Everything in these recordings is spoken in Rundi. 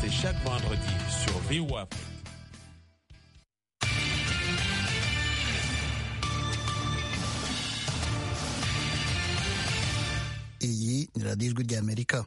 C'est chaque vendredi sur VOA Afrique. iyi ni radiyo ijwi ry'amerika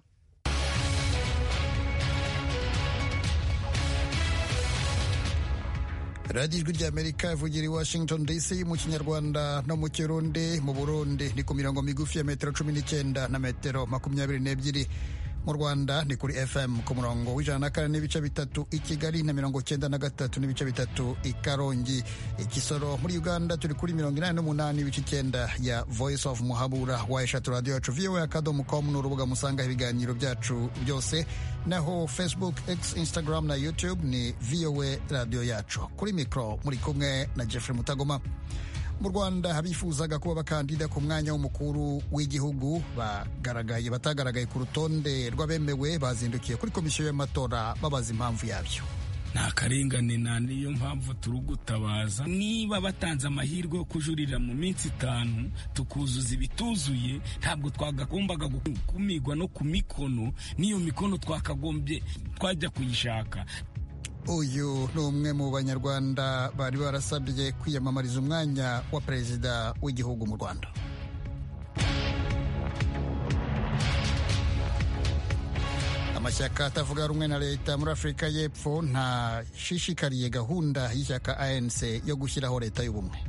radiyo ijwi ry'amerika ivugira i washington dc mu kinyarwanda no mu kirundi mu burundi ni ku mirongo migufi ya metero cumi n'icyenda na metero makumyabiri n'ebyiri mu rwanda ni kuri fm ku murongo w'ijana na kane n'ibice bitatu i kigali na mirongo cyenda na gatatu n'ibice bitatu i karongi ikisoro muri uganda turi kuri mirongo inani n'umunani ibice icyenda ya voice of muhabura wa eshatu radiyo yacu voa akadomo com ni urubuga musangaho ibiganiro byacu byose naho facebook x instagram na youtube ni voa radiyo yacu kuri mikoro muri kumwe na jeffrey mutagoma mu rwanda abifuzaga kuba bakandida ku mwanya w'umukuru w'igihugu bagaragaye batagaragaye ku rutonde rw'abemewe bazindukiye kuri komisiyo y'amatora babaza impamvu yabyo nta karengane nta niyo mpamvu turi gutabaza niba batanze amahirwe yo kujurira mu minsi itanu tukuzuza ibituzuye ntabwo twagagombaga gukumigwa no ku mikono n'iyo mikono twakagombye twajya kuyishaka uyu ni umwe mu banyarwanda bari barasabye kwiyamamariza umwanya wa perezida w'igihugu mu rwanda amashyaka atavuga rumwe na leta muri afurika y'epfo ntashishikariye gahunda y'ishyaka anc yo gushyiraho leta y'ubumwe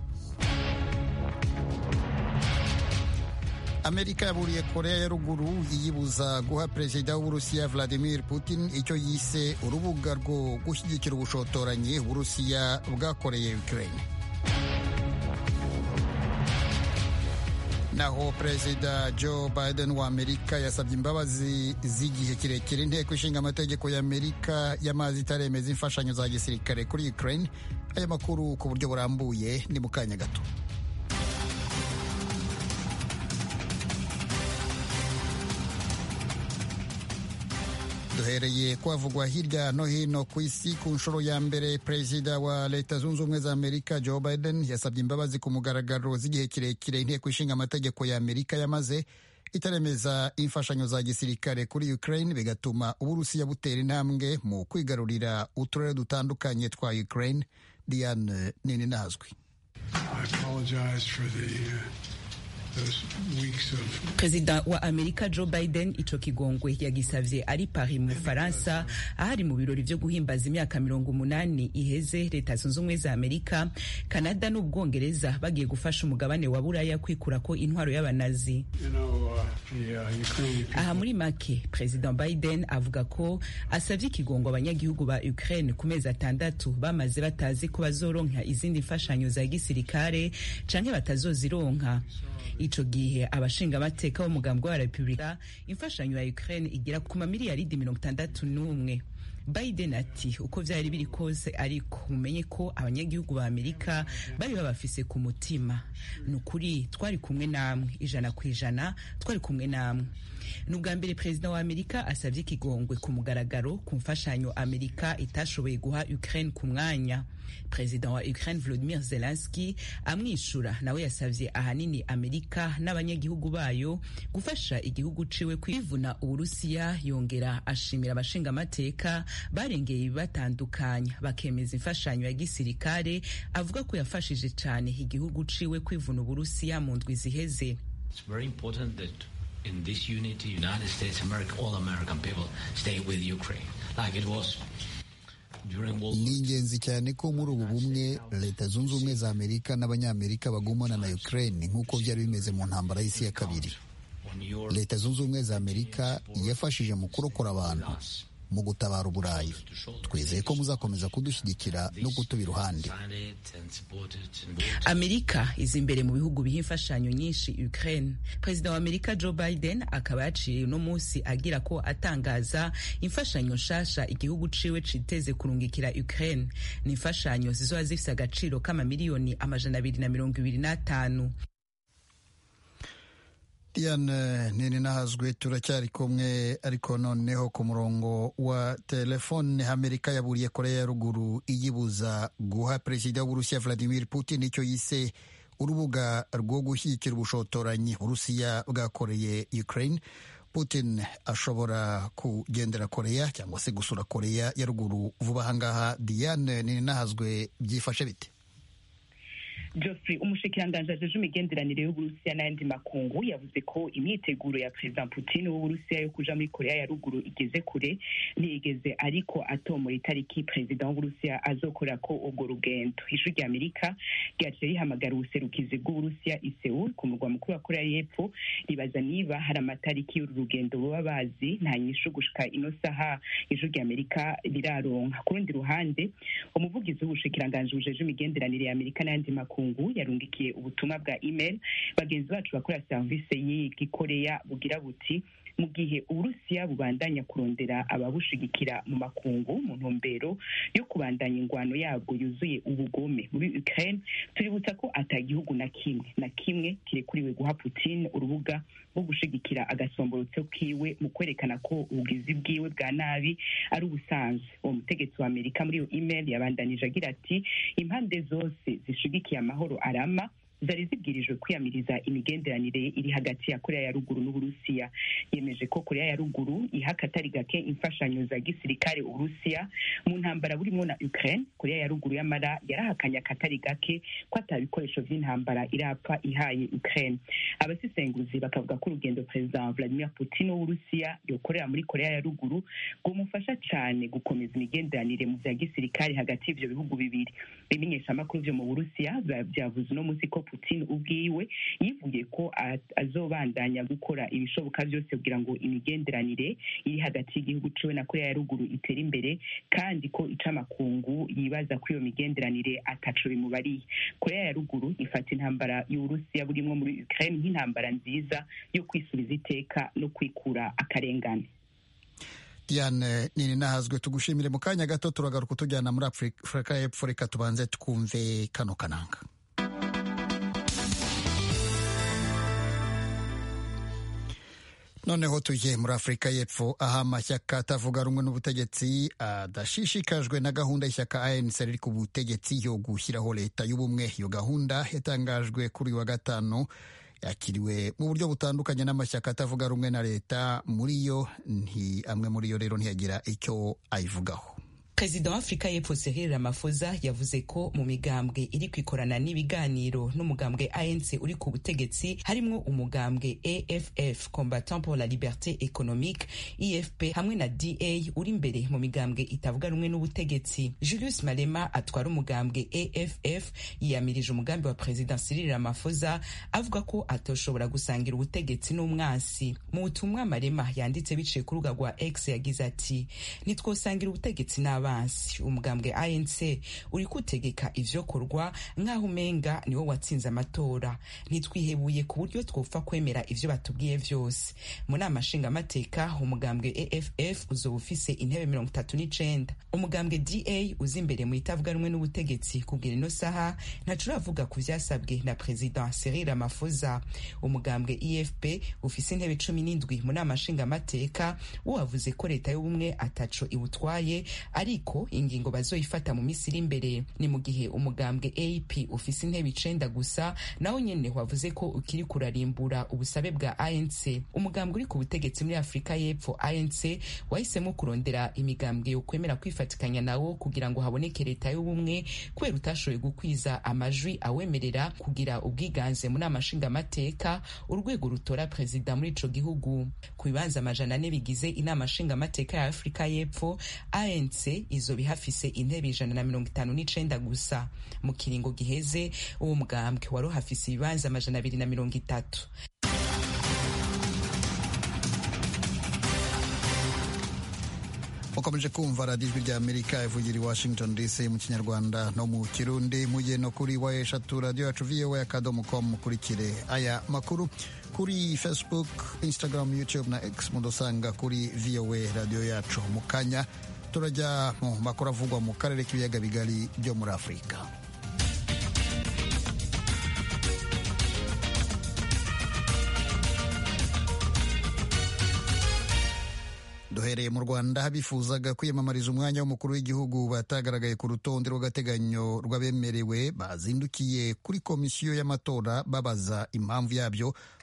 amerika yaburiye korea ya ruguru yiyibuza guha perezida w'uburusiya vladimir putin icyo yise urubuga rwo gushyigikira ubushotoranyi uburusiya bwakoreye ukraine naho perezida joe biden wa amerika yasabye imbabazi z'igihe kirekire inteko ishinga amategeko ya amerika y'amazi itaremeza imfashanyo za gisirikare kuri ukraine aya makuru ku buryo burambuye ni mu kanya gato duhereye kwavugwa hirya no hino ku isi ku nshuro ya mbere perezida wa leta zunze ubumwe za amerika joe biden yasabye imbabazi ku mugaragaro z'igihe kirekire inteko ishinga amategeko ya amerika yamaze itaremeza imfashanyo za gisirikare kuri ukraine bigatuma uburusiya butera intambwe mu kwigarurira uturere dutandukanye twa ukraine diane nini nazwi perezida wa amerika joe biden ico kigongwe yagisavye ari paris mu bufaransa ahari mu birori vyo guhimbaza imyaka mirongo umunani iheze leta zunze ubumwe za amerika kanada n'ubwongereza bagiye gufasha umugabane wa buraya kwikurako intwaro y'abanazi aha muri make perezida biden avuga ko asavye ikigongo abanyagihugu ba ukraine ku mezi atandatu bamaze batazi ko bazoronka izindi mfashanyo za gisirikare canke batazozironka ico gihe abashingamateka b'umugambi wa repubulika imfashanyo ya ukraine igera ku mamiliyaridi mirongo itandatu n'umwe biden ati uko vyari biri kose ariko mumenye ko abanyagihugu ba amerika bari babafise ku mutima ni ukuri twari kumwe namwe ijana ku ijana twari kumwe namwe ni ubwa mbere perezida wa amerika asabye ikigongwe ku mugaragaro ku mfashanyo amerika itashoboye guha ukraine ku mwanya perezida wa ukraine volodimir zelenski amwishura nawe yasavye ahanini amerika n'abanyagihugu bayo gufasha igihugu ciwe kwivuna uburusiya yongera ashimira abashingamateka barengeye ibibatandukanya bakemeza imfashanyo ya gisirikare avuga ko yafashije cane igihugu ciwe kwivuna uburusiya mu ndwi ziheze in this unity, United States, America, all American people stay with Ukraine, like it was ni ingenzi cyane ko muri ubu bumwe leta zunze ubumwe za amerika n'abanyamerika bagumana na ukraine nk'uko byari bimeze mu ntambara y'isi ya kabiri leta zunze ubumwe za amerika yafashije mu kurokora abantu mu gutabara uburayi twizeye ko muzakomeza kudushyigikira no kutuba iruhande amerika iza imbere mu bihugu biha imfashanyo nyinshi ukraine perezida wa amerika joe biden akaba yaciye uno munsi agira ko atangaza imfashanyo nshasha igihugu ciwe citeze kurungikira ukraine ni imfashanyo zizoba zifise agaciro k'amamiliyoni amajana abiri na mirongo ibiri n'atanu diane nini nahazwe turacyari kumwe ariko noneho ku murongo wa telefone amerika yaburiye korea ya ruguru iyibuza guha perezida w'uburusiya vladimir putin icyo yise urubuga rwo gushyigikira ubushotoranyi uburusiya bwakoreye ukraine putin ashobora kugendera koreya cyangwa se gusura koreya ya ruguru vuba ahangaha diane ninahazwe byifashe bite Geoffrey umushikiranganji ajeje imigenderanire y'uburusiya n'ayandi makungu yavuze ko imyiteguro ya perezida putin w'uburusiya yo kuja muri korea ya ruguru igeze kure ntiyigeze ariko atomora itariki perezida w'uburusiya azokorera ko urwo rugendo ijwi rya amerika ryaciye rihamagara ubuserukizi bw'uburusiya i seul ku murwa mukuru wa korea y'epfo ribaza niba hari amatariki y'uru rugendo baba bazi nta nyishu gushika ino saha ijwi rya amerika riraronka ku rundi ruhande umuvugizi w'ubushikiranganji bujeje imigenderanire ya amerika n'ayandi makungu makungu yarungikiye ubutumwa bwa email bagenzi bacu bakora serivisi y'igikoreya bugira buti mu gihe uburusiya bubandanya kurondera ababushigikira mu makungu mu ntumbero yo kubandanya ingwano yabwo yuzuye ubugome muri ukraine tuributsa ko ata gihugu na kimwe na kimwe kirekuriwe guha putin urubuga rwo gushigikira agasomborotso kiwe mu kwerekana ko ubugizi bwiwe bwa nabi ari ubusanzwe uwo mutegetsi wa amerika muri iyo email yabandanije agira ati impande zose zishigikiye amahoro arama zari zibwirijwe kwiyamiriza imigenderanire iri hagati ya korea ya ruguru n'uburusiya yemeje ko korea ya ruguru iha akatari gake imfashanyo za gisirikare uburusiya mu ntambara burimo na ukraine korea ya ruguru y'amara yarahakanye akatari gake ko ata bikoresho vy'intambara irapfa ihaye ukraine abasesenguzi bakavuga ko urugendo perezida vladimir putin w'uburusiya yokorera muri korea ya ruguru rwomufasha cane gukomeza imigenderanire mu vya gisirikare hagati y'ivyo bihugu bibiri ibimenyeshamakuru vyo mu burusiya vyavuze uno musi ko putin ubwiwe yivuye ko azobandanya gukora ibishoboka byose kugira ngo imigenderanire iri hagati y'igihugu ciwe na korea ya ruguru itere imbere kandi ko icamakungu yibaza ko iyo migenderanire ataco bimubariye korea ya ruguru ifata intambara y'uburusiya burimwo muri ukraine nk'intambara nziza yo kwisubiza iteka no kwikura akarengane diane nini nahazwe tugushimire mu kanya gato turagaruka tujyana muri afurika y'epfo reka tubanze twumve kano kananga noneho tujye muri afurika y'epfo aho amashyaka atavuga rumwe n'ubutegetsi adashishikajwe na gahunda y'ishyaka anc riri ku butegetsi yo gushyiraho leta y'ubumwe iyo gahunda yatangajwe kuri uyu wa gatanu yakiriwe mu buryo butandukanye n'amashyaka atavuga rumwe na leta muri yo nti amwe muri yo rero ntiyagira icyo ayivugaho perezida wa afurika y'epfo Cyril Ramaphosa yavuze ko mu migambwe iri kwikorana n'ibiganiro n'umugambwe ANC uri ku butegetsi harimwo umugambwe AFF Combattant pour la Liberté Économique EFP hamwe na DA uri imbere mu migambwe itavuga rumwe n'ubutegetsi Julius Malema atwara umugambwe AFF yiyamirije umugambi wa perezida Cyril Ramaphosa avuga ko atoshobora gusangira ubutegetsi n'umwansi mu butumwa Malema yanditse biciye ku rubuga rwa X yagize ati nitwosangira ubutegetsi n'aba abansi umugambwe ANC uri kutegeka ivyokorwa nk'aho umenga niwo watsinze amatora ntitwihebuye ku buryo twopfa kwemera ivyo batubwiye vyose mu nama nshingamateka umugambwe AFF uzoba ufise intebe mirongo itatu n'icenda umugambwe DA uza imbere mu itavuga rumwe n'ubutegetsi kugira ino saha ntaco uravuga ku vyasabwe na perezida Cyril Ramaphosa umugambwe EFP ufise intebe cumi n'indwi mu nama nshingamateka wo wavuze ko leta y'ubumwe ataco iwutwaye ari ariko ingingo bazoyifata mu minsi iri imbere ni mu gihe umugambwe AP ufise intebe icenda gusa nawo nyene wavuze ko ukiri kurarimbura ubusabe bwa ANC umugambwe uri ku butegetsi muri Afurika y'Epfo ANC wahisemo kurondera imigambwe yo kwemera kwifatikanya nawo kugira ngo haboneke leta y'ubumwe kubera utashoboye gukwiza amajwi awemerera kugira ubwiganze mu nama nshingamateka urwego rutora perezida muri ico gihugu ku bibanza amajana ane bigize inama nshingamateka ya Afurika y'Epfo ANC izoba ihafise intebe ijana na mirongo itanu n'icenda gusa mu kiringo giheze uwo mugambwe wari uhafise ibibanza amajana abiri na mirongo itatu mukomeje kumva radiyo ijwi rya amerika ivugira i washington dc mu kinyarwanda no mu kirundi mujye no kuri wa eshatu radiyo yacu voa akadomo com mukurikire aya makuru kuri facebook instagram youtube na x mudusanga kuri voa radiyo yacu mu kanya turajya mu makuru avugwa mu karere k'ibiyaga bigari byo muri afurika duhereye mu rwanda abifuzaga kwiyamamariza umwanya w'umukuru w'igihugu batagaragaye ku rutonde rw'agateganyo rw'abemerewe bazindukiye kuri komisiyo y'amatora babaza impamvu yabyo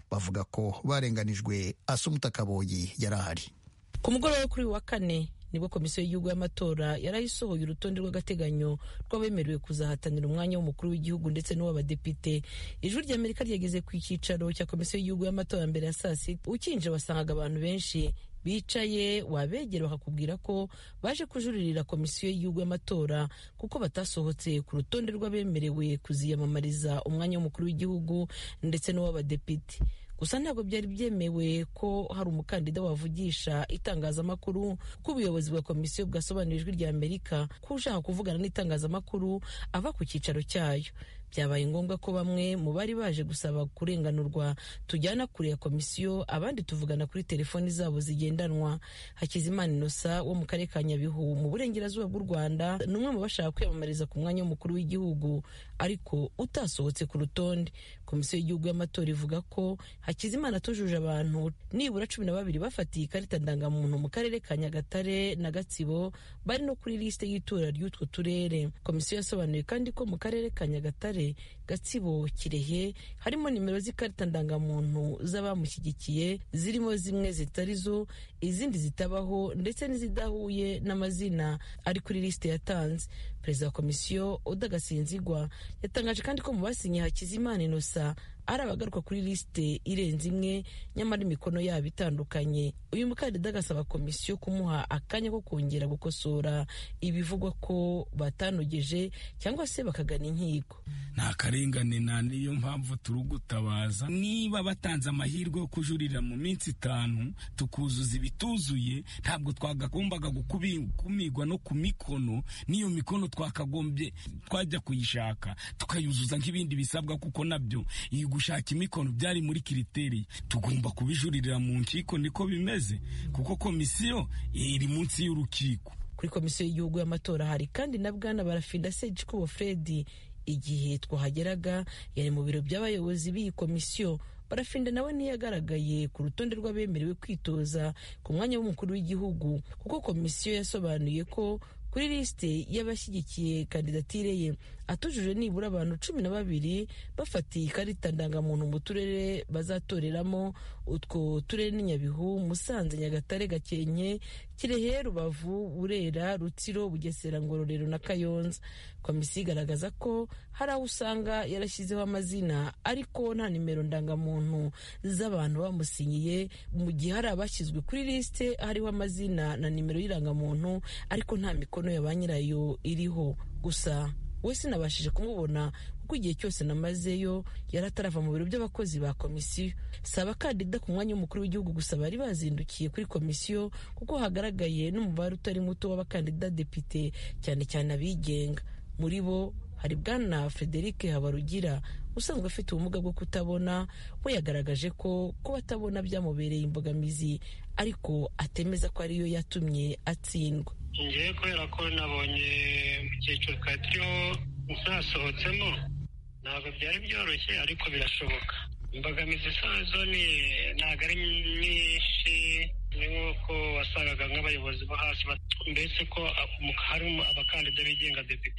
bavuga ko barenganijwe asumuta kaboyi yari ahari ku mugoroba wo kuri uyu wa kane nibwo komisiyo y'igihugu y'amatora yarayisohoye urutonde rw'agateganyo rw'abemerewe kuzahatanira umwanya w'umukuru w'igihugu ndetse n'uw'abadepite ijwi ry'amerika ryageze ku cyicaro cya komisiyo y'igihugu y'amatora mbere ya saa sita ukinje wasangaga abantu benshi bicaye wabegera bakakubwira ko baje kujuririra komisiyo y'igihugu y'amatora kuko batasohotse ku rutonde rw'abemerewe kuziyamamariza umwanya w'umukuru w'igihugu ndetse n'uw'abadepite gusa ntabwo byari byemewe ko hari umukandida wavugisha itangazamakuru ko ubuyobozi bwa komisiyo bwasobanura ijwi rya amerika ko ushaka kuvugana n'itangazamakuru ava ku cyicaro cyayo byabaye ngombwa ko bamwe mu bari baje gusaba kurenganurwa tujyana kure ya komisiyo abandi tuvugana kuri telefoni zabo zigendanwa hakizimana inosa wo mu karere ka nyabihu mu burengerazuba bw'u rwanda ni umwe mu bashaka kwiyamamariza ku mwanya w'umukuru w'igihugu ariko utasohotse ku rutonde komisiyo y'igihugu y'amatora ivuga ko hakizimana atujuje abantu nibura cumi na babiri bafatiye ikarita ndangamuntu mu karere ka nyagatare na gatsibo bari no kuri lisite y'itora ry'utwo turere komisiyo yasobanuye kandi ko mu karere ka nyagatare gatsibo kirehe harimo nimero z'ikarita ndangamuntu z'abamushyigikiye zirimo zimwe zitari zo izindi zitabaho ndetse n'izidahuye n'amazina ari kuri lisite yatanze perezida wa komisiyo udagasinzigwa yatangaje kandi ko mu basinye hakizimana inosa ari abagaruka kuri lisite irenze imwe nyamara imikono yabo itandukanye uyu mukandida agasaba komisiyo kumuha akanya ko kongera gukosora ibivugwa ko batanogeje cyangwa se bakagana inkiko nta karengane nta niyo mpamvu turi gutabaza niba batanze amahirwe yo kujurira mu minsi itanu tukuzuza ibituzuye ntabwo twagombaga gukumirwa no ku mikono n'iyo mikono twakagombye twajya kuyishaka tukayuzuza nk'ibindi bisabwa kuko nabyo iyi gushaka imikono byari muri kiriteri tugomba kubijuririra mu nkiko niko bimeze kuko komisiyo iri munsi y'urukiko kuri komisiyo y'igihugu y'amatora hari kandi na bwana barafinda segikubo fredi igihe twahageraga yari mu biro by'abayobozi b'iyi komisiyo barafinda nawe ntiyagaragaye ku rutonde rw'abemerewe kwitoza ku mwanya w'umukuru w'igihugu kuko komisiyo yasobanuye ko kuri lisite y'abashyigikiye kandidatire ye atujuje nibura abantu cumi na babiri bafatiye ikarita ndangamuntu mu turere bazatoreramo utwo turere ni nyabihu musanze nyagatare gakenke kirehe rubavu burera rutsiro bugesera ngororero na kayonza komisiyo igaragaza ko hari aho usanga yarashyizeho amazina ariko nta nimero ndangamuntu z'abantu bamusinyiye mu gihe hari abashyizwe kuri lisite hariho amazina na nimero y'irangamuntu ariko nta mikono ya ba nyirayo iriho gusa we sinabashije kumubona kuko igihe cyose namazeyo yari atarava mu biro by'abakozi ba komisiyo si abakandida ku mwanya w'umukuru w'igihugu gusa bari bazindukiye kuri komisiyo kuko hagaragaye n'umubare utari muto w'abakandida depite cyane cyane abigenga muri bo hari bwana frederic habarugira usanzwe afite ubumuga bwo kutabona we yagaragaje ko kuba atabona byamubereye imbogamizi ariko atemeza ko ariyo yatumye atsindwa ngewe kubera ko nabonye mu cyiciro twari turiho ntasohotsemo ntabwo byari byoroshye ariko birashoboka imbogamizi zazo ni ntabwo ari nyinshi ni nk'uko wasangaga nk'abayobozi bo hasi mbese ko harimo abakandida bigenga depite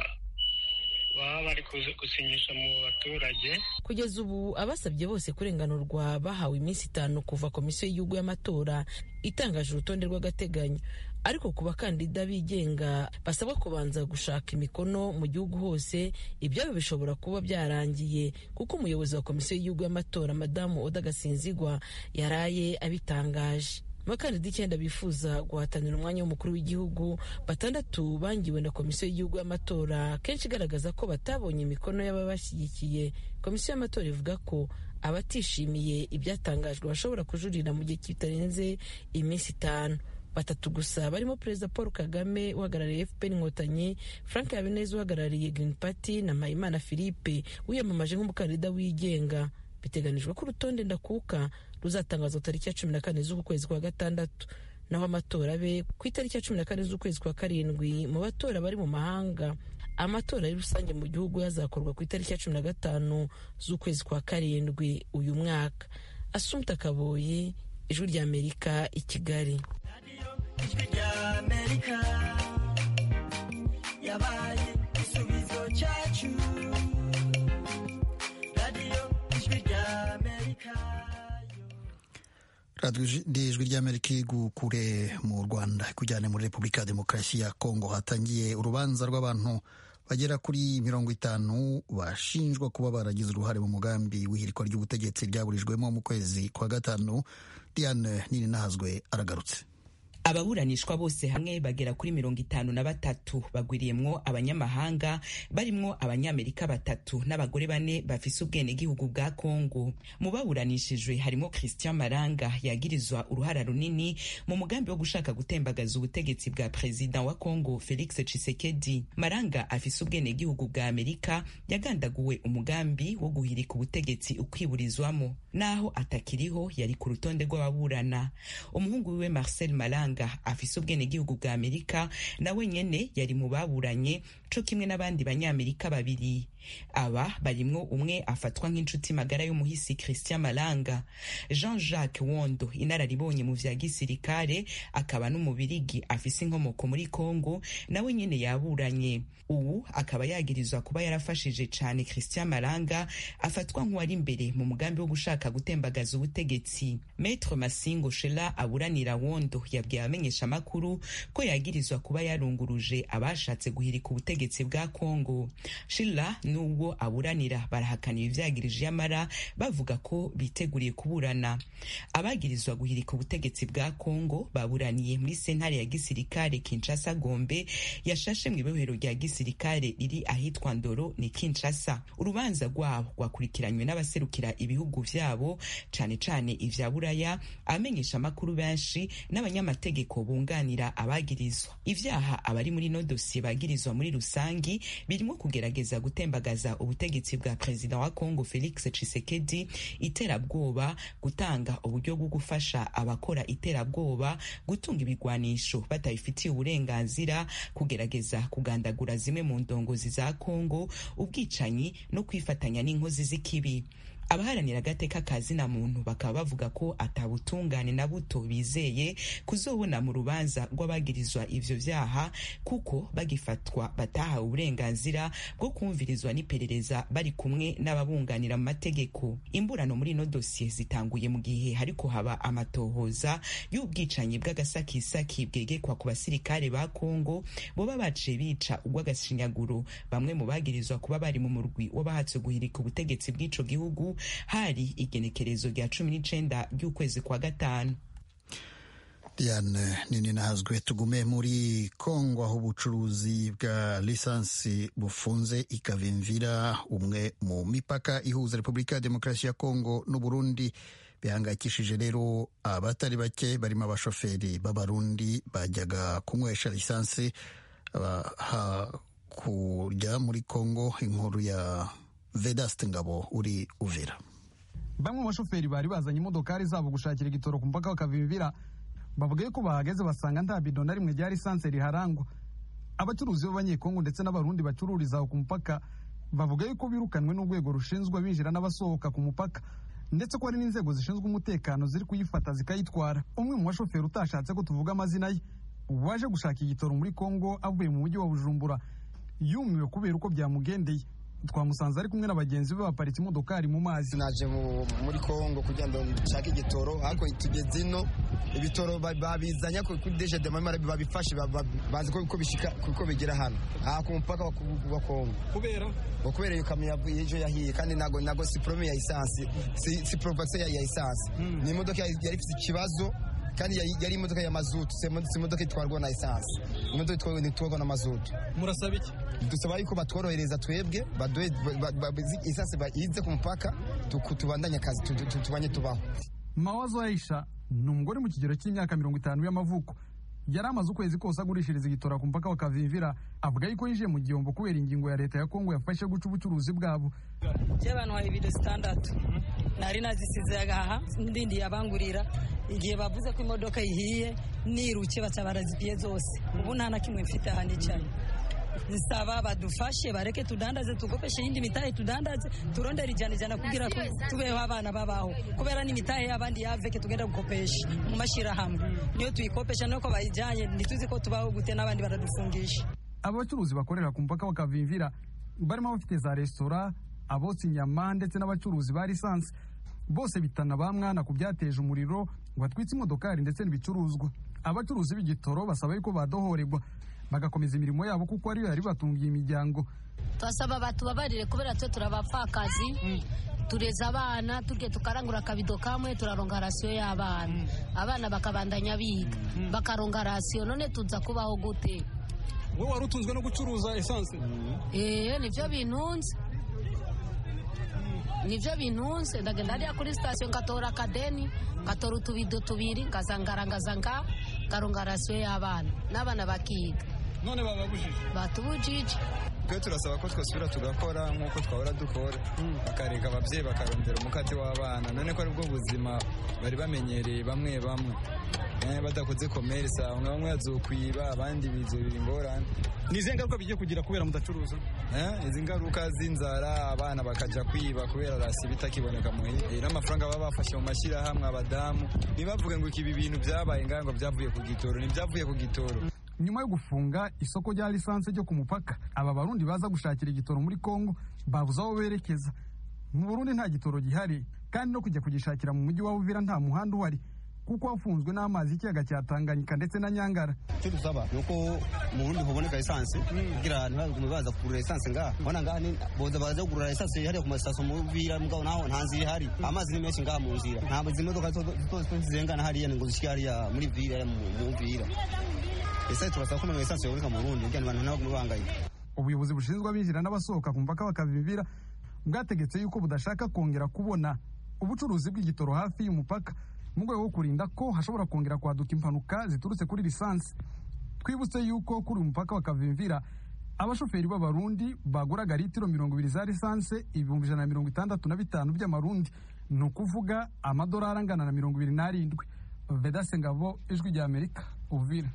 baba bari gusinyisha mu baturage kugeza ubu abasabye bose kurenganurwa bahawe iminsi itanu kuva komisiyo y'igihugu y'amatora itangaje urutonde rw'agateganyo ariko ku bakandida bigenga basabwa kubanza gushaka imikono mu gihugu hose ibyabo bishobora kuba byarangiye kuko umuyobozi wa komisiyo y'igihugu y'amatora madamu oda gasinzigwa yaraye abitangaje abakandida icyenda bifuza guhatanira umwanya w'umukuru w'igihugu batandatu bangiwe na komisiyo y'igihugu y'amatora kenshi igaragaza ko batabonye imikono y'ababashyigikiye komisiyo y'amatora ivuga ko abatishimiye ibyatangajwe bashobora kujurira mu gihe kitarenze iminsi itanu batatu gusa barimo perezida paul kagame uhagarariye fpr inkotanyi frank habineza uhagarariye green party na mpayimana philippe wiyamamaje nk'umukandida wigenga biteganijwe ko urutonde ndakuka ruzatangazwa tariki ya cumi na kane z'uku kwezi kwa gatandatu naho amatora abe ku itariki ya cumi na kane z'ukwezi kwa karindwi mu batora bari mu mahanga amatora ari rusange mu gihugu yazakorwa ku itariki ya cumi na gatanu z'ukwezi kwa karindwi uyu mwaka asumta kaboyi ijwi ry'amerika i kigali ijwi ry'amerika yabaye igisubizo cyacu radiyo ijwi ry'amerika radiyo ijwi ry'amerika igukure mu rwanda ikujyane muri repubulika ya demokarasi ya kongo hatangiye urubanza rw'abantu bagera kuri mirongo itanu bashinjwa kuba baragize uruhare mu mugambi w'ihirikwa ry'ubutegetsi ryaburijwemo mu kwezi kwa gatanu diane nini nahazwe aragarutse ababuranishwa bose hamwe bagera kuri mirongo itanu na batatu bagwiriyemwo abanyamahanga barimwo abanyamerika batatu n'abagore bane bafise ubwenegihugu bwa kongo mu baburanishijwe harimo christian maranga yagirizwa uruhara runini mu mugambi wo gushaka gutembagaza ubutegetsi bwa perezida wa kongo felix tshisekedi maranga afise ubwenegihugu bwa amerika yagandaguwe umugambi wo guhirika ubutegetsi ukwiburizwamo naho atakiriho yari ku rutonde rw'ababurana umuhungu wiwe marcel maranga afise ubwenegihugu bwa amerika nawe nyene yari mu baburanye co kimwe n'abandi banyamerika babiri aba barimwo umwe afatwa nk'inshuti magara y'umuhisi christian malanga jean jacques wondo inararibonye mu vya gisirikare akaba n'umubirigi afise inkomoko muri congo nawe nyene yaburanye ubu akaba yagirizwa kuba yarafashije cane christian malanga afatwa nk'uwari imbere mu mugambi wo gushaka gutembagaza ubutegetsi maître masingo shela aburanira wondo yabwiye abamenyesha amakuru ko yagirizwa kuba yarunguruje abashatse guhirika ubutegetsi bwa congo shila n'ubwo aburanira barahakana ivyagirije yamara bavuga ko biteguriye kuburana abagirizwa guhirika ubutegetsi bwa congo baburaniye muri sentare ya gisirikare kinshasa gombe yashashe mu ibohero rya gisirikare riri ahitwa ndoro ni kinshasa urubanza rwabo rwakurikiranywe n'abaserukira ibihugu vyabo cane cane ivya buraya abamenyesha amakuru benshi n'abanyamategeko bunganira abagirizwa ivyaha abari muri no dosiye bagirizwa muri rusangi birimo kugerageza gutembagaza ubutegetsi bwa perezida wa congo felix tshisekedi iterabwoba gutanga uburyo bwo gufasha abakora iterabwoba gutunga ibigwanisho batabifitiye uburenganzira kugerageza kugandagura zimwe mu ndongozi za congo ubwicanyi no kwifatanya n'inkozi z'ikibi abaharanira agateka ka zina muntu bakaba bavuga ko atabutungane na buto bizeye kuzobona mu rubanza rw'abagirizwa ivyo vyaha kuko bagifatwa batahawe uburenganzira bwo kumvirizwa n'iperereza bari kumwe n'ababunganira mu mategeko imburano muri ino dosiye zitanguye mu gihe hariko haba amatohoza y'ubwicanyi bw'agasakisaki bwegekwa ku basirikare ba kongo boba baciye bica urw'agashinyaguro bamwe mu bagirizwa kuba bari mu murwi w'abahatse guhirika ubutegetsi bw'ico gihugu hari igenekerezo rya cumi n'icenda ry'ukwezi kwa gatanu diane nini nahazwe tugume muri kongo aho ubucuruzi bwa lisansi bufunze ikavimvira umwe mu mipaka ihuza repubulika ya demokarasi ya kongo n'uburundi bihangayikishije rero abatari bake barimo abashoferi b'abarundi bajyaga kunywesha lisansi kujya muri kongo inkuru ya vedaste ngabo uri uvira bamwe mu bashoferi bari bazanye imodokari zabo gushakira igitoro ku mupaka bakavimvira bavuga yuko bahageze basanga nta bido na rimwe rya lisansi riharangwa abacuruzi b'abanyekongo ndetse n'abarundi bacururiza aho ku mupaka bavuga yuko birukanwe n'urwego rushinzwe abinjira n'abasohoka ku mupaka ndetse ko hari n'inzego zishinzwe umutekano ziri kuyifata zikayitwara umwe mu bashoferi utashatse ko tuvuga amazina ye waje gushaka igitoro muri kongo avuye mu mujyi wa bujumbura yumiwe kubera uko byamugendeye twamusanze ari kumwe na bagenzi be baparitse imodokari mu mazi naje muri kongo kugira ngo nshake igitoro ariko tugeze ino ibitoro babizanye kuri deje de mamara babifashe bazi ko bishika kuko bigera hano aha ku mupaka wa kongo kubera kubera iyo kamyo ejo yahiye kandi nago nago si problème ya essence si si provocation ya essence ni imodoka yari ifite ikibazo kandi yari imodoka ya mazutu si imodoka itwarwa na essence imodoka itwarwa na mazutu murasaba iki dusaba yuko batworohereza twebwe baduhe essence ize ku mupaka tubandanye akazi tubanye tubaho mawazo aisha ni umugore mu kigero cy'imyaka mirongo itanu y'amavuko yari amaze ukwezi kose agurishiriza igitora ku mupaka wa kavimvira avuga yuko yinjiye mu gihombo kubera ingingo ya leta ya kongo yafashe guca ubucuruzi bwabo by'abantu wa ibido zitandatu nari nazisize agaha ndindi yabangurira igihe bavuze ko imodoka ihiye niruke baca barazipiye zose ubu nta na kimwe mfite aha nicaye nsaba badufashe bareke tudandaze tugopeshe iyindi mitahe tudandaze turondere ijana ijana kugira ko tubeho abana babaho kubera n'imitahe y'abandi yaveke tugenda gukopesha mu mashyirahamwe niyo tuyikopesha nuko bayijyanye ntituzi ko tubaho gute n'abandi baradufungisha aba bacuruzi bakorera ku mupaka wa kavimvira barimo abafite za resitora abotsa inyama ndetse n'abacuruzi ba lisansi bose bitana ba mwana ku byateje umuriro ngo atwitse imodokari ndetse n'ibicuruzwa abacuruzi b'igitoro basaba yuko badohorerwa bagakomeza imirimo yabo kuko ariyo yari batungiye imiryango twasaba batubabarire kubera twe turabapfakazi tureza abana turya tukarangura akabido kamwe turaronga rasiyo y'abana abana bakabandanya biga bakaronga rasiyo none tuza kubaho gute wowe wari utunzwe no gucuruza esanse eee nibyo bintunze nibyo bintunze ndagenda hariya kuri sitasiyo ngatora akadeni ngatora utubido tubiri ngazangarangaza nga ngaronga rasiyo y'abana n'abana bakiga none bababujije batubujije twe turasaba ko twasubira tugakora nk'uko twahora dukora bakareka ababyeyi bakarondera umukate w'abana none ko aribwo buzima bari bamenyereye bamwe bamwe badakoze komerisa bamwe bamwe yazokwiba abandi bizobira ingorane ni izihe ngaruka bigiye kugira kubera mudacuruza izi ngaruka z'inzara abana bakaja kwiba kubera rasi bitakiboneka muhira n'amafaranga baba bafashe mu mashyirahamwe abadamu ntibavuge ngo ibi bintu byabaye ngaho ngo byavuye ku gitoro ntibyavuye ku gitoro nyuma yo gufunga isoko rya lisansi ryo ku mupaka aba barundi baza gushakira igitoro muri kongo babuze aho berekeza mu burundi nta gitoro gihari kandi no kujya kugishakira mu mujyi wa uvira nta muhanda uhari kuko wafunzwe n'amazi y'ikiyaga cya tanganyika ndetse na nyangara icyo dusaba ni uko mu burundi huboneka esanse kugira ntibagume baza kugurira esanse ngaha ubona ngaha boza baza kugurira esanse hariya ku masitasiyo mu uvira mugabo naho nta nzira ihari amazi ni menshi ngaha mu nzira ntabwo izi modoka zose zirengana hariya ngo zishyike hariya muri vira mu uvira ese turasaba ko esanse yaboneka mu burundi kugira ngo abantu ntibagume bahangayika ubuyobozi bushinzwe abinjira n'abasohoka ku mupaka bakabibira bwategetse yuko budashaka kongera kubona ubucuruzi bw'igitoro hafi y'umupaka mu rwego rwo kurinda ko hashobora kongera kwaduka impanuka ziturutse kuri lisansi twibutse yuko kuri uyu mupaka bakavimvira abashoferi b'abarundi baguraga litiro mirongo ibiri za lisansi ibihumbi ijana na mirongo itandatu na bitanu by'amarundi ni ukuvuga amadolari angana na mirongo ibiri n'arindwi vedase ngabo ijwi rya amerika uvira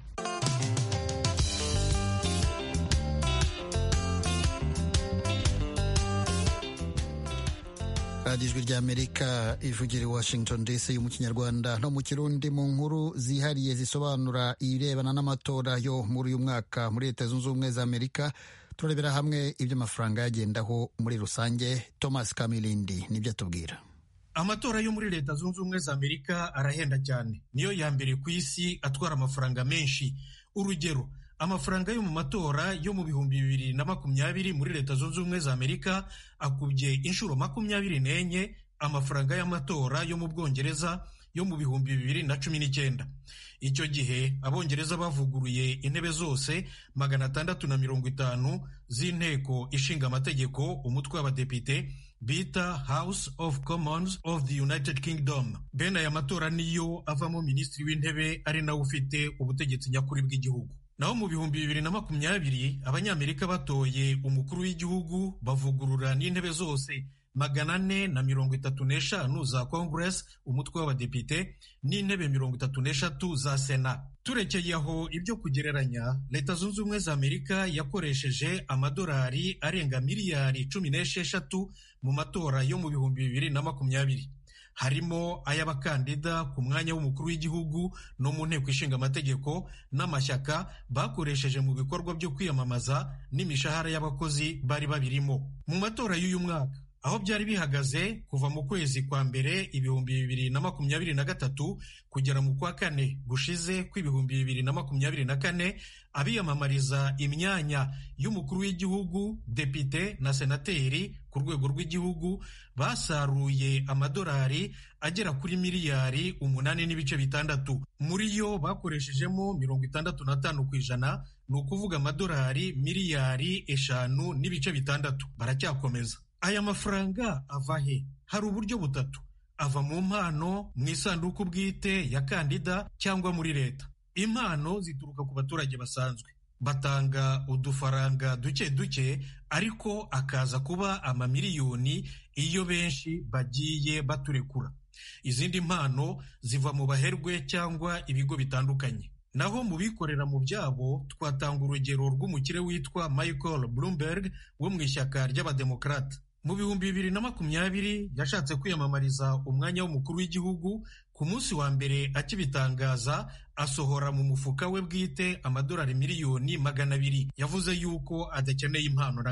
radiyo ijwi ry'amerika ivugira i washington dc mu kinyarwanda no mu kirundi mu nkuru zihariye zisobanura ibirebana n'amatora yo muri uyu mwaka muri leta zunze ubumwe za amerika turarebera hamwe ibyo amafaranga yagendaho muri rusange thomas kamilindi nibyo atubwira amatora yo muri leta zunze ubumwe za amerika arahenda cyane niyo ya mbere ku isi atwara amafaranga menshi urugero amafaranga yo mu matora yo mu bihumbi bibiri na makumyabiri muri leta zunze ubumwe za amerika akubye inshuro makumyabiri n'enye amafaranga y'amatora yo mu bwongereza yo mu bihumbi bibiri na cumi n'icyenda icyo gihe abongereza bavuguruye intebe zose magana atandatu na mirongo itanu z'inteko ishinga amategeko umutwe w'abadepite bita House of Commons of the United Kingdom bene aya matora niyo avamo minisitiri w'intebe ari nawe ufite ubutegetsi nyakuri bw'igihugu naho mu bihumbi bibiri na makumyabiri abanyamerika batoye umukuru w'igihugu bavugurura n'intebe zose magana ane na mirongo itatu n'eshanu za congress umutwe w'abadepite n'intebe mirongo itatu n'eshatu za sena turekeye aho ibyo kugereranya leta zunze ubumwe za amerika yakoresheje amadolari arenga miliyari cumi n'esheshatu mu matora yo mu bihumbi bibiri na makumyabiri harimo ay'abakandida ku mwanya w'umukuru w'igihugu no mu nteko ishinga amategeko n'amashyaka bakoresheje mu bikorwa byo kwiyamamaza n'imishahara y'abakozi bari babirimo mu matora y'uyu mwaka aho byari bihagaze kuva mu kwezi kwa mbere ibihumbi bibiri na makumyabiri na gatatu kugera mu kwa kane gushize kw'ibihumbi bibiri na makumyabiri na kane abiyamamariza imyanya y'umukuru w'igihugu depite na senateri ku rwego rw'igihugu basaruye amadolari agera kuri miliyari umunani n'ibice bitandatu muri yo bakoreshejemo mirongo itandatu n'atanu ku ijana ni ukuvuga amadolari miliyari eshanu n'ibice bitandatu baracyakomeza aya mafaranga ava he hari uburyo butatu ava mu mpano mu isanduku bwite ya kandida cyangwa muri leta impano zituruka ku baturage basanzwe batanga udufaranga duke duke ariko akaza kuba amamiliyoni iyo benshi bagiye baturekura izindi mpano ziva mu baherwe cyangwa ibigo bitandukanye naho mu bikorera mu byabo twatanga urugero rw'umukire witwa michael bloomberg wo mu ishyaka ry'abademokarate mu bihumbi bibiri na makumyabiri yashatse kwiyamamariza umwanya w'umukuru w'igihugu ku munsi wa mbere akibitangaza asohora mu mufuka we bwite amadolari miliyoni magana abiri yavuze yuko adakeneye impano na gato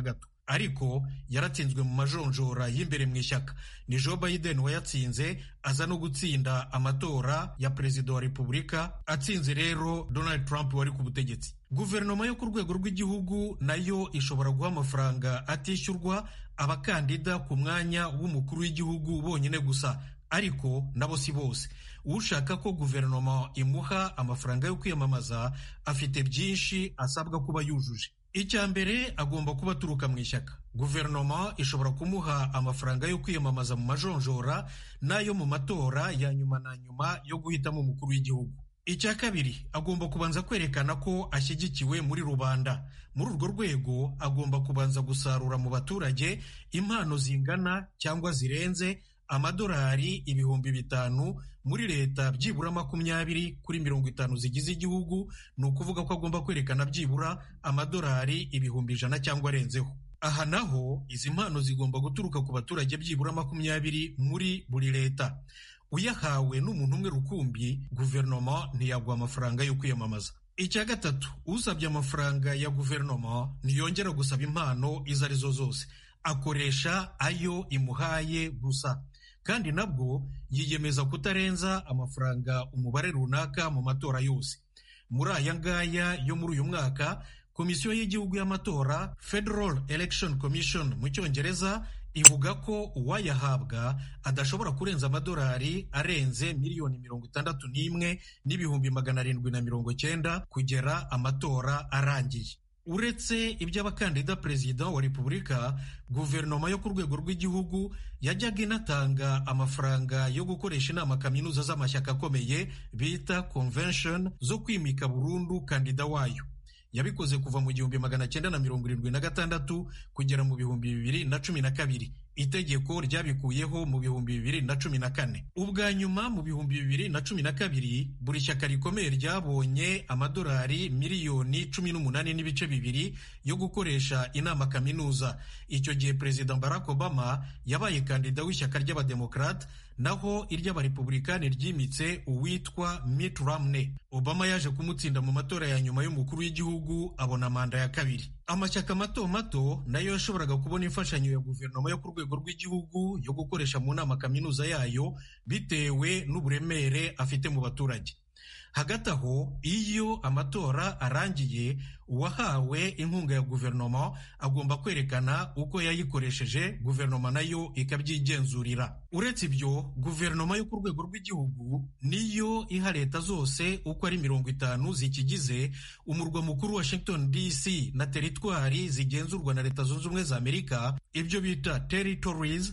ariko yaratsinzwe mu majonjora y'imbere mu ishyaka ni joe biden wayatsinze aza no gutsinda amatora ya perezida wa repubulika atsinze rero donald trump wari ku butegetsi guverinoma yo ku rwego rw'igihugu nayo ishobora guha amafaranga atishyurwa abakandida ku mwanya w'umukuru w'igihugu bonyine gusa ariko nabo si bose ushaka ko guverinoma imuha amafaranga yo kwiyamamaza afite byinshi asabwa kuba yujuje icya mbere agomba kuba aturuka mu ishyaka guverinoma ishobora kumuha amafaranga yo kwiyamamaza mu majonjora n'ayo mu matora ya nyuma na nyuma yo guhitamo umukuru w'igihugu icya kabiri agomba kubanza kwerekana ko ashyigikiwe muri rubanda muri urwo rwego agomba kubanza gusarura mu baturage impano zingana cyangwa zirenze amadolari ibihumbi bitanu muri leta byibura makumyabiri kuri mirongo itanu zigize igihugu ni ukuvuga ko agomba kwerekana byibura amadolari ibihumbi ijana cyangwa arenzeho aha naho izi mpano zigomba guturuka ku baturage byibura makumyabiri muri buri leta uyahawe n'umuntu umwe rukumbi guverinoma ntiyagwa amafaranga yo kwiyamamaza icya gatatu usabye amafaranga ya guverinoma ntiyongera gusaba impano izo arizo zose akoresha ayo imuhaye gusa kandi nabwo yiyemeza kutarenza amafaranga umubare runaka mu matora yose muri aya ngaya yo muri uyu mwaka komisiyo y'igihugu y'amatora federal election commission mu cyongereza ivuga ko uwayahabwa adashobora kurenza amadolari arenze miliyoni mirongo itandatu n'imwe n'ibihumbi magana arindwi na mirongo cyenda kugera amatora arangiye uretse iby'abakandida perezida wa repubulika guverinoma yo ku rwego rw'igihugu yajyaga inatanga amafaranga yo gukoresha inama kaminuza z'amashyaka akomeye bita convention zo kwimika burundu kandida wayo yabikoze kuva mu gihumbi magana cyenda na mirongo irindwi na gatandatu kugera mu bihumbi bibiri na cumi na kabiri itegeko ryabikuyeho mu bihumbi bibiri na cumi na kane ubwa nyuma mu bihumbi bibiri na cumi na kabiri buri shyaka rikomeye ryabonye amadolari miliyoni cumi n'umunani n'ibice bibiri yo gukoresha inama kaminuza icyo gihe perezida barack obama yabaye kandida w'ishyaka ry'abademokarate naho iry'abarepublikani ryimitse uwitwa Mitt Romney obama yaje kumutsinda mu matora ya nyuma y'umukuru w'igihugu abona manda ya kabiri amashyaka mato mato nayo yashoboraga kubona imfashanyo ya guverinoma yo ku rwego rw'igihugu yo gukoresha mu nama kaminuza yayo bitewe n'uburemere afite mu baturage hagati aho iyo amatora arangiye uwahawe inkunga ya guverinoma agomba kwerekana uko yayikoresheje guverinoma nayo ikabyigenzurira uretse ibyo guverinoma yo ku rwego rw'igihugu niyo iha leta zose uko ari mirongo itanu zikigize umurwa mukuru washington dc na teritwari zigenzurwa na leta zunze ubumwe za amerika ibyo bita territories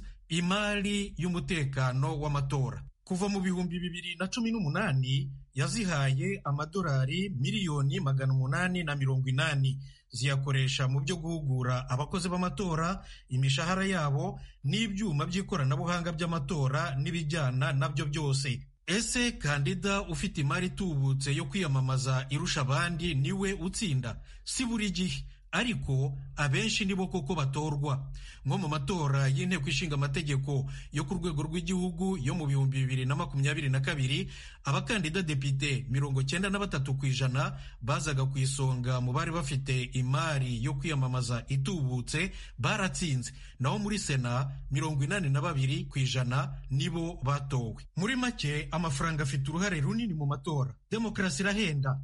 imari y'umutekano w'amatora kuva mu bihumbi bibiri na cumi n'umunani yazihaye amadolari miliyoni magana umunani na mirongo inani ziyakoresha mu byo guhugura abakozi b'amatora imishahara yabo n'ibyuma by'ikoranabuhanga by'amatora n'ibijyana nabyo byose ese kandida ufite imari itubutse yo kwiyamamaza irusha abandi niwe utsinda si buri gihe ariko abenshi nibo koko batorwa nko mu matora y'inteko ishinga amategeko yo ku rwego rw'igihugu yo mu bihumbi bibiri na makumyabiri na kabiri abakandida depite mirongo cyenda na batatu ku ijana bazaga ku isonga mu bari bafite imari yo kwiyamamaza itubutse baratsinze naho muri sena mirongo inani na babiri ku ijana nibo batowe muri make amafaranga afite uruhare runini mu matora demokarasi irahenda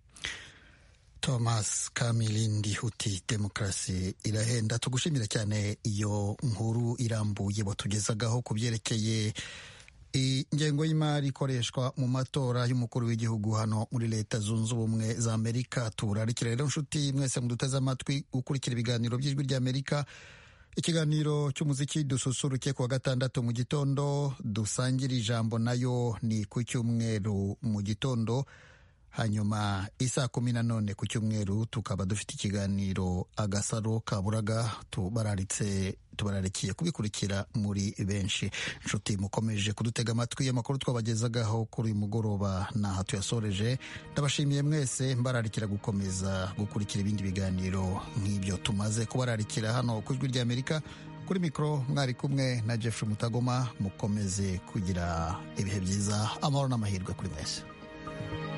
thomas kamilindi uti demokarasi irahenda tugushimira cyane iyo nkuru irambuye batugezagaho ku byerekeye ingengo y'imari ikoreshwa mu matora y'umukuru w'igihugu hano muri leta zunze ubumwe za amerika turarikira rero nshuti mwese muduteze amatwi gukurikira ibiganiro by'ijwi ry'amerika ikiganiro cy'umuziki dususuruke ku wa gatandatu mu gitondo dusangira ijambo nayo ni ku cyumweru mu gitondo hanyuma isaa kumi na none ku cyumweru tukaba dufite ikiganiro agasaro kaburaga tubararitse tubararikiye kubikurikira muri benshi inshuti mukomeje kudutega amatwi amakuru twabagezagaho kuri uyu mugoroba naha tuyasoreje ndabashimiye mwese mbararikira gukomeza gukurikira ibindi biganiro nk'ibyo tumaze kubararikira hano ku ijwi ry'amerika kuri mikoro mwari kumwe na Jeffrey Mutagoma mukomeze kugira ibihe byiza amahoro n'amahirwe kuri mwese